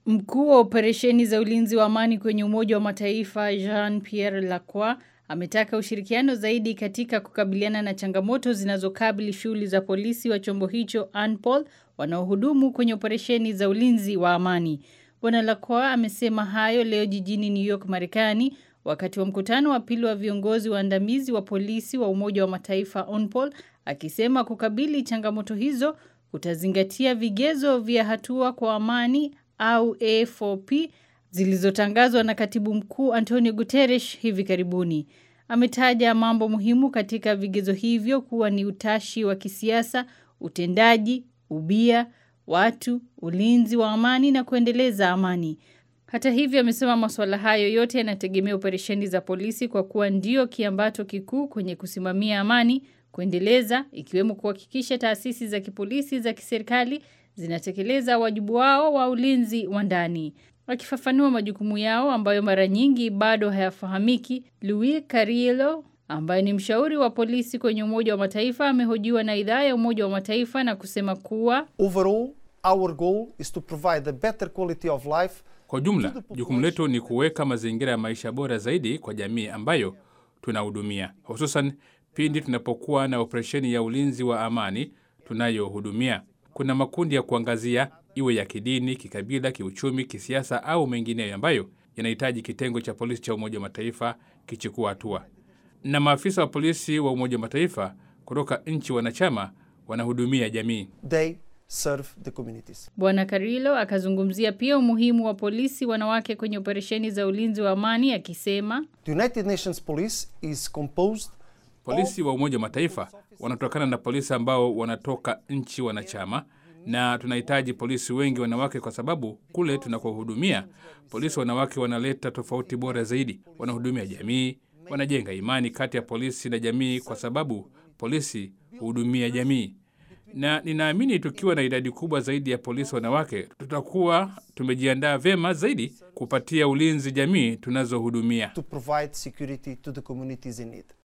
Mkuu wa operesheni za ulinzi wa amani kwenye Umoja wa Mataifa Jean Pierre Lacroix ametaka ushirikiano zaidi katika kukabiliana na changamoto zinazokabili shughuli za polisi wa chombo hicho ANPOL wanaohudumu kwenye operesheni za ulinzi wa amani. Bwana Lacroix amesema hayo leo jijini New York, Marekani wakati wa mkutano wa pili wa viongozi waandamizi wa polisi wa Umoja wa Mataifa UNPOL akisema kukabili changamoto hizo kutazingatia vigezo vya hatua kwa amani au A4P zilizotangazwa na Katibu Mkuu Antonio Guterres hivi karibuni. Ametaja mambo muhimu katika vigezo hivyo kuwa ni utashi wa kisiasa, utendaji, ubia, watu, ulinzi wa amani na kuendeleza amani. Hata hivyo amesema masuala hayo yote yanategemea operesheni za polisi kwa kuwa ndio kiambato kikuu kwenye kusimamia amani, kuendeleza ikiwemo kuhakikisha taasisi za kipolisi za kiserikali zinatekeleza wajibu wao wa ulinzi wa ndani. Akifafanua majukumu yao ambayo mara nyingi bado hayafahamiki, Louis Carriello ambaye ni mshauri wa polisi kwenye Umoja wa Mataifa amehojiwa na idhaa ya Umoja wa Mataifa na kusema kuwa Overall, our goal is to provide a better quality of life Kwa jumla, jukumu letu ni kuweka mazingira ya maisha bora zaidi kwa jamii ambayo tunahudumia, hususan pindi tunapokuwa na operesheni ya ulinzi wa amani tunayohudumia. Kuna makundi ya kuangazia, iwe ya kidini, kikabila, kiuchumi, kisiasa au mengineyo, ambayo yanahitaji kitengo cha polisi cha Umoja wa Mataifa kichukua hatua, na maafisa wa polisi wa Umoja wa Mataifa kutoka nchi wanachama wanahudumia jamii. they serve the communities. Bwana Carrillo akazungumzia pia umuhimu wa polisi wanawake kwenye operesheni za ulinzi wa amani akisema The United Nations Police is composed Polisi wa Umoja wa Mataifa wanatokana na polisi ambao wanatoka nchi wanachama, na tunahitaji polisi wengi wanawake, kwa sababu kule tunakohudumia polisi wanawake wanaleta tofauti bora zaidi, wanahudumia jamii, wanajenga imani kati ya polisi na jamii, kwa sababu polisi huhudumia jamii. Na ninaamini tukiwa na idadi kubwa zaidi ya polisi wanawake, tutakuwa tumejiandaa vyema zaidi kupatia ulinzi jamii tunazohudumia. to provide security to the communities in need.